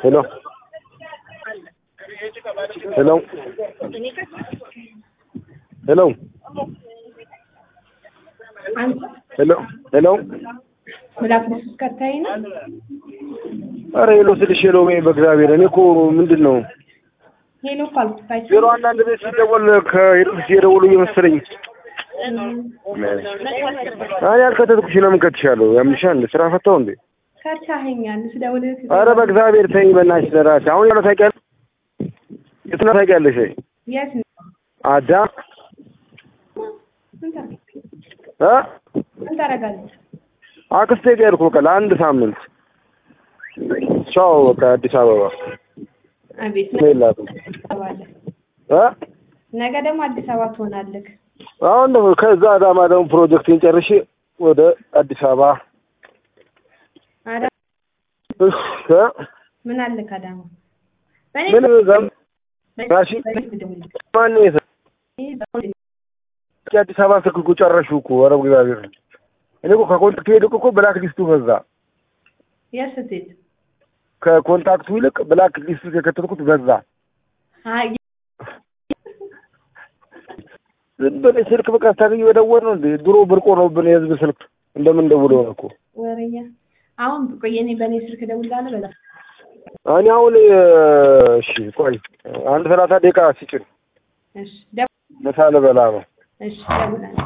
ሄሎ ሄሎ ሄሎ አንተ ሄሎ ሄሎ ምላክ ስከታይ ነው። ኧረ ሄሎ ስልሽ ሄሎ በይ በእግዚአብሔር። እኔ እኮ ምንድን ነው ሄሎ እኮ አልኩት። አይቼ ዜሮ አንዳንድ ቤት ሲደወል ከሄድስ እየደወሉ እየመሰለኝ እኔ ያልከተትኩሽ ለምን ከትሻለሁ? ያምሻል እንደ ስራ ፈታው እንዴ? ከርቻኸኛል ስደውልህ ኧረ በእግዚአብሔር ተይኝ በእናትሽ ለራስሽ። አሁን ያለው ታውቂያለሽ? የት ነው ታውቂያለሽ? የት ነው? አዳም ምን ታደርግ- እ ምን ታደርጋለህ? አክስቴ ጋር ሄድኩ በቃ ለአንድ ሳምንት። ቻው በቃ አዲስ አበባ አቤት ነው የላትም ትገባለህ። እ ነገ ደግሞ አዲስ አበባ ትሆናለህ። አሁን ደግሞ ከዛ አዳማ ደግሞ ፕሮጀክቴን ጨርሼ ወደ አዲስ አበባ አዳ እህ እ ምን አለክ አዳማ? በእኔ ምን ዘም ጋሺ በእኔ ብደውልልህ። ማን ነው የሰ ይህ ደውልልህ። አዲስ አበባ ስልክ እኮ ጨረሽው እኮ ኧረ እግዚአብሔር እኔ እኮ ከኮንታክቱ ይልቅ እኮ ብላክ ሊስቱ በዛ የት ስትሄድ? ከኮንታክቱ ይልቅ ብላክ ሊስቱ የከተትኩት በዛ አይ ዝም ብለሽ ስልክ በቃ ስታገኝ በደወል ነው እንዴ ድሮ ብርቆ ነውብን የህዝብ ስልክ እንደምን ደውለው ነው እኮ ወሬኛ አሁን ቆይ እኔ በእኔ ስልክ እደውልልሃለሁ በላ እኔ አሁን እሺ ቆይ አንድ ሰላሳ ደቂቃ ሲጭን እሺ ደው- ምሳ ልበላ ነው እሺ እደውልልሃለሁ